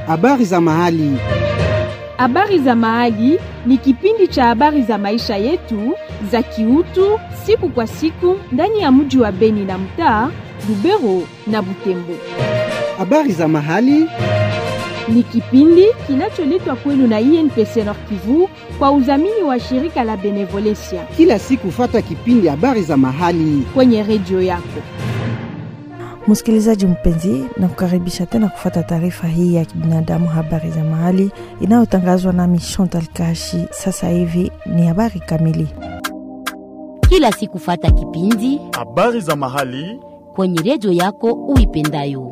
Habari za mahali. Habari za mahali ni kipindi cha habari za maisha yetu za kiutu siku kwa siku ndani ya mji wa Beni na mtaa Lubero na Butembo. Habari za mahali. Ni kipindi kinacholetwa kwenu na INPC Nord Kivu kwa udhamini wa shirika la Benevolencia Kila siku fata kipindi habari za mahali. kwenye redio yako. Msikilizaji mpenzi, na kukaribisha tena kufata taarifa hii ya kibinadamu, habari za mahali inayotangazwa nami Chantal Kashi. Sasa hivi ni habari kamili. kila siku fata kipindi Habari za mahali. kwenye redio yako uipendayo.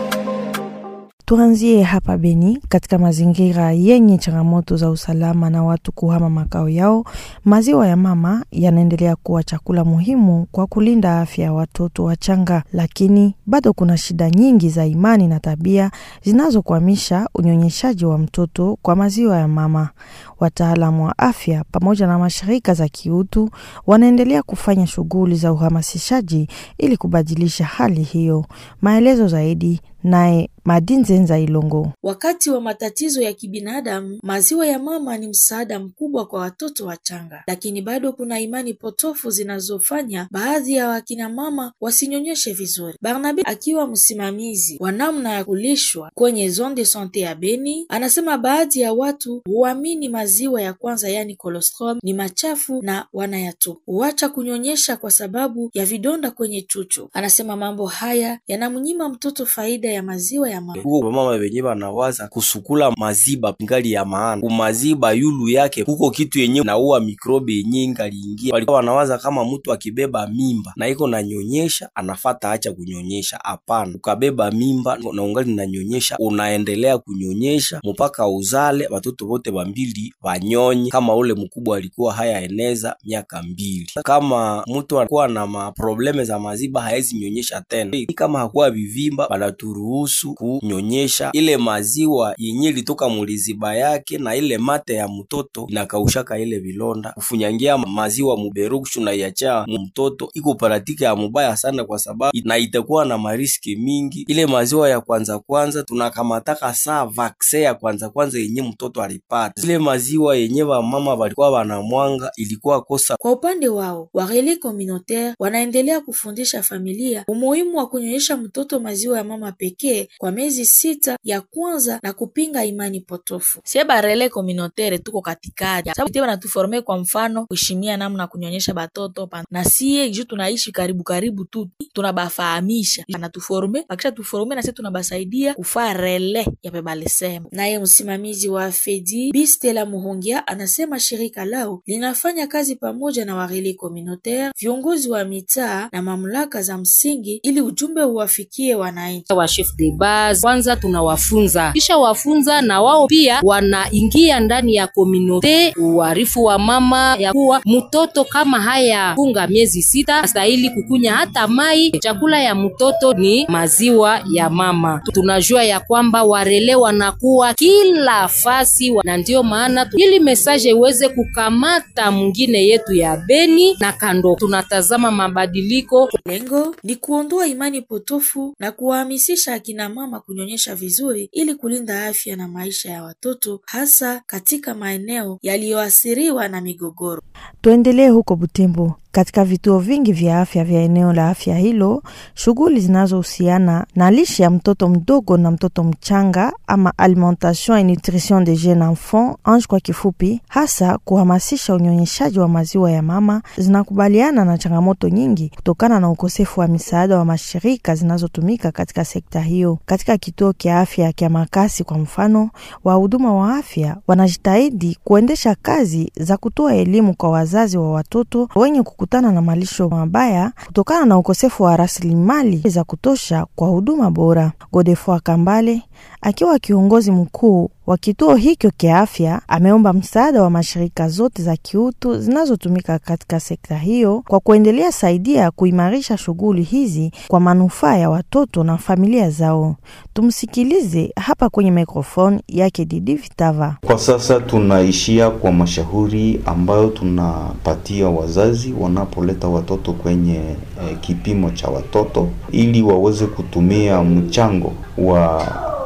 Tuanzie hapa Beni, katika mazingira yenye changamoto za usalama na watu kuhama makao yao, maziwa ya mama yanaendelea kuwa chakula muhimu kwa kulinda afya ya watoto wachanga, lakini bado kuna shida nyingi za imani na tabia zinazokwamisha unyonyeshaji wa mtoto kwa maziwa ya mama. Wataalamu wa afya pamoja na mashirika za kiutu wanaendelea kufanya shughuli za uhamasishaji ili kubadilisha hali hiyo. Maelezo zaidi naye Madinzenza Ilongo. Wakati wa matatizo ya kibinadamu, maziwa ya mama ni msaada mkubwa kwa watoto wachanga, lakini bado kuna imani potofu zinazofanya baadhi ya wakina mama wasinyonyeshe vizuri. Barnabe akiwa msimamizi wa namna ya kulishwa kwenye zone de sante ya Beni, anasema baadhi ya watu huamini maziwa ya kwanza, yani colostrum, ni machafu na wanayatupa, huacha kunyonyesha kwa sababu ya vidonda kwenye chuchu. Anasema mambo haya yanamnyima mtoto faida ya maziwa ya mama. huko mama venye banawaza kusukula maziba ngali ya maana kumaziba yulu yake kuko kitu yenye naua mikrobi yenye ingaliingia. Walikuwa wanawaza kama mtu akibeba mimba na iko nanyonyesha anafata acha kunyonyesha. Hapana, ukabeba mimba na ungali nanyonyesha, unaendelea kunyonyesha mpaka uzale watoto wote wambili wanyonye, kama ule mkubwa alikuwa haya eneza miaka mbili. Kama mtu alikuwa na maprobleme za maziba haezi nyonyesha tena, kama hakuwa vivimba banaturuhusu kunyonyesha ile maziwa yenye ilitoka muliziba yake na ile mate ya mtoto inakaushaka ile vilonda. Kufunyangia maziwa muberukshu na iacha mtoto iko paratike ya mubaya sana, kwa sababu na itakuwa na mariski mingi. Ile maziwa ya kwanza kwanza tunakamataka saa vakse ya kwanza kwanza yenye mtoto alipata. Ile maziwa yenye wamama walikuwa wanamwanga ilikuwa kosa Kwa upande wao warele communautaire wanaendelea kufundisha familia umuhimu wa kunyonyesha mtoto maziwa ya mama pekee kwa miezi sita ya kwanza na kupinga imani potofu. Sie barele communautaire tuko katikati, sababu tie banatuforme kwa mfano kuheshimia namna ya kunyonyesha batoto pa- na sie juu tunaishi karibu karibu tu tunabafahamisha, anatuforme akisha tuforme na sie tunabasaidia kufaa rele ya pebalisema. Naye msimamizi wa Fedi Bistela Muhongia anasema shirika lao linafanya kazi pamoja na wareli communautaire, viongozi wa mitaa na mamlaka za msingi ili ujumbe uwafikie wananchi. wa chef de base kwanza tunawafunza, kisha wafunza na wao pia wanaingia ndani ya komunote, uarifu wa mama ya kuwa mtoto kama haya funga miezi sita astahili kukunya hata mai. Chakula ya mtoto ni maziwa ya mama. Tunajua ya kwamba warele wanakuwa kila fasi wa- na ndio maana tu, ili mesaje iweze kukamata mwingine yetu ya Beni na kando, tunatazama mabadiliko Lengo ni kuondoa imani potofu na kuwahamasisha akina mama kunyonyesha vizuri ili kulinda afya na maisha ya watoto hasa katika maeneo yaliyoathiriwa na migogoro. Tuendelee huko Butembo. Katika vituo vingi vya afya vya eneo la afya hilo, shughuli zinazohusiana na lishe ya mtoto mdogo na mtoto mchanga ama alimentation et nutrition de jeune enfant ANGE kwa kifupi, hasa kuhamasisha unyonyeshaji wa maziwa ya mama, zinakubaliana na changamoto nyingi kutokana na ukosefu wa misaada wa mashirika zinazotumika katika sekta hiyo. Katika kituo kya afya kya Makasi kwa mfano, wahuduma wa afya wanajitahidi kuendesha kazi za kutoa elimu kwa wazazi wa watoto wenye kukutana na malisho mabaya kutokana na ukosefu wa rasilimali za kutosha kwa huduma bora. Godefroid Kambale akiwa kiongozi mkuu wa kituo hicho kia afya ameomba msaada wa mashirika zote za kiutu zinazotumika katika sekta hiyo kwa kuendelea saidia kuimarisha shughuli hizi kwa manufaa ya watoto na familia zao. Tumsikilize hapa kwenye mikrofoni yake Didi Vitava. Kwa sasa tunaishia kwa mashauri ambayo tunapatia wazazi wanapoleta watoto kwenye eh, kipimo cha watoto ili waweze kutumia mchango wa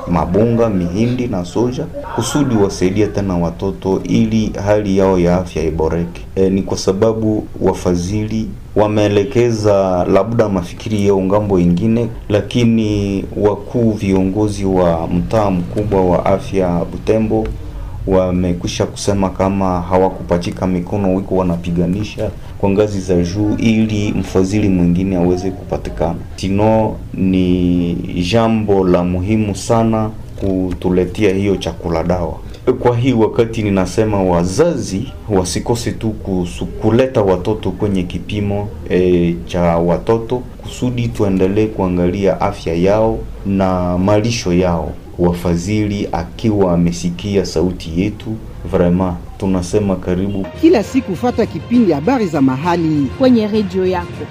mabunga, mihindi na soja kusudi wasaidie tena watoto ili hali yao ya afya iboreke. E, ni kwa sababu wafadhili wameelekeza labda mafikiri yao ngambo ingine, lakini wakuu viongozi wa mtaa mkubwa wa afya Butembo wamekwisha kusema kama hawakupachika mikono, wiko wanapiganisha kwa ngazi za juu ili mfadhili mwingine aweze kupatikana. Tino ni jambo la muhimu sana kutuletea hiyo chakula dawa. Kwa hii wakati ninasema wazazi wasikose tu kusu, kuleta watoto kwenye kipimo e, cha watoto kusudi tuendelee kuangalia afya yao na malisho yao. Wafadhili akiwa amesikia sauti yetu, vraiment tunasema karibu. Kila siku fata kipindi habari za mahali kwenye redio yako.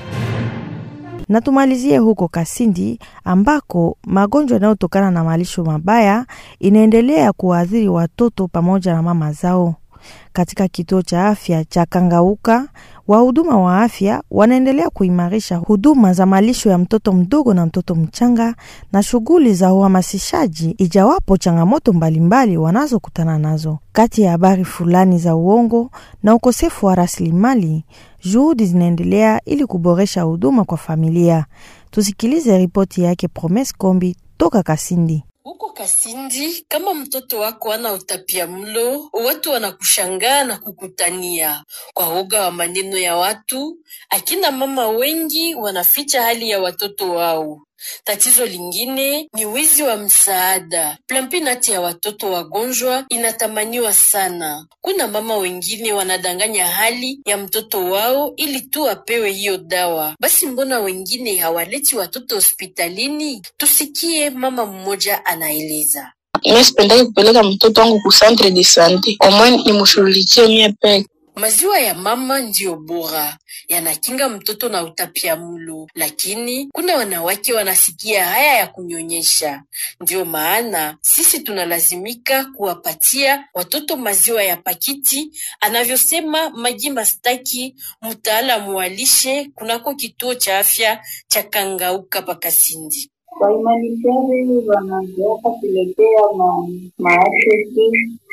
Na tumalizie huko Kasindi ambako magonjwa yanayotokana na malisho mabaya inaendelea kuwaathiri watoto pamoja na mama zao. Katika kituo cha afya cha Kangauka, wahuduma wa afya wanaendelea kuimarisha huduma za malisho ya mtoto mdogo na mtoto mchanga na shughuli za uhamasishaji, ijawapo changamoto mbalimbali wanazokutana nazo. Kati ya habari fulani za uongo na ukosefu wa rasilimali, juhudi zinaendelea ili kuboresha huduma kwa familia. Tusikilize ripoti yake Promes Kombi toka Kasindi. Huko Kasindi, kama mtoto wako ana utapia mlo, watu wanakushangaa na kukutania kwa woga wa maneno ya watu. Akina mama wengi wanaficha hali ya watoto wao. Tatizo lingine ni wizi wa msaada. Plampinati ya watoto wagonjwa inatamaniwa sana. Kuna mama wengine wanadanganya hali ya mtoto wao ili tu apewe hiyo dawa. Basi mbona wengine hawaleti watoto hospitalini? Tusikie mama mmoja anaeleza. Mimi sipendaki kupeleka mtoto wangu ku centre de sante, omwe nimshughulikie mie peke Maziwa ya mama ndiyo bora, yanakinga mtoto na utapia mlo, lakini kuna wanawake wanasikia haya ya kunyonyesha. Ndiyo maana sisi tunalazimika kuwapatia watoto maziwa ya pakiti, anavyosema Magi Mastaki, mtaalamu wa lishe kunako kituo cha afya cha Kangauka Pakasindi. Wahumanitari wanazoaka kuletea ma maasesi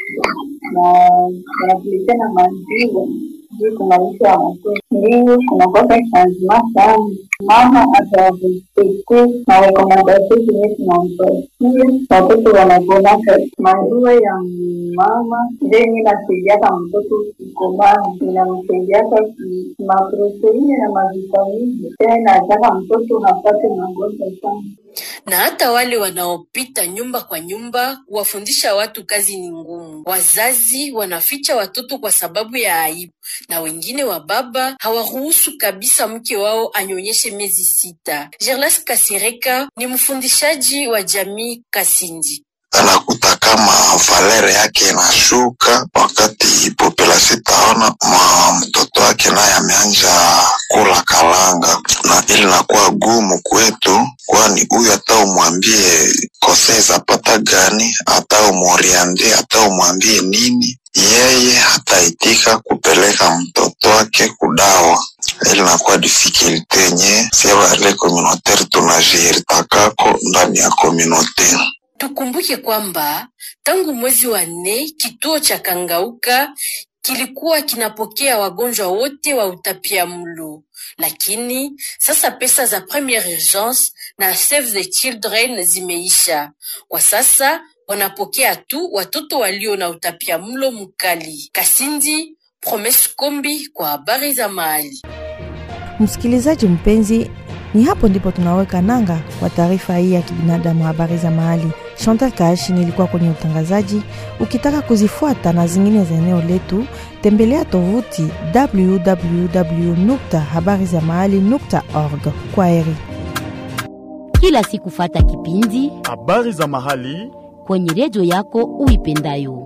na wanatuletea na maziwa juu kumaisha ya watoto ndio kunakosa changement sana. Mama atarespekte marekomandasio zenye tunampatia watoto wanagonaka. Maziwa ya mama ndio yenye inasaidiaka mtoto kukomaa, inamsaidiaka maproteini na mavitamini, tena inataka mtoto hapate magonjwa sana na hata wale wanaopita nyumba kwa nyumba kuwafundisha watu kazi ni ngumu. Wazazi wanaficha watoto kwa sababu ya aibu, na wengine wa baba hawaruhusu kabisa mke wao anyonyeshe miezi sita. Gerlas Kasireka ni mfundishaji wa jamii Kasindi. anakuta kama valere yake inashuka wakati populasi taona ma mtoto wake naye ameanja kula kalanga, na ili nakuwa gumu kwetu, kwani huyu hata umwambie kosee zapata gani, hata umoriandie, hata umwambie nini, yeye hataitika kupeleka mtoto wake kudawa ili nakuwa difikilte yenye siavale communautaire tunajiritakako ndani ya communautaire. Tukumbuke kwamba tangu mwezi wa nne kituo cha Kangauka kilikuwa kinapokea wagonjwa wote wa utapia mlo, lakini sasa pesa za premiere urgence na Save the Children zimeisha. Kwa sasa wanapokea tu watoto walio na utapia mlo mkali. Kasindi, Promes Kombi kwa habari za mahali. Msikilizaji mpenzi, ni hapo ndipo tunaweka nanga kwa taarifa hii ya kibinadamu, habari za mahali. Chantal Kaashi nilikuwa kwenye utangazaji. Ukitaka kuzifuata na zingine za eneo letu, tembelea tovuti www habari za mahali org. Kwa heri. Kila siku fata kipindi habari za mahali kwenye redio yako uipendayo.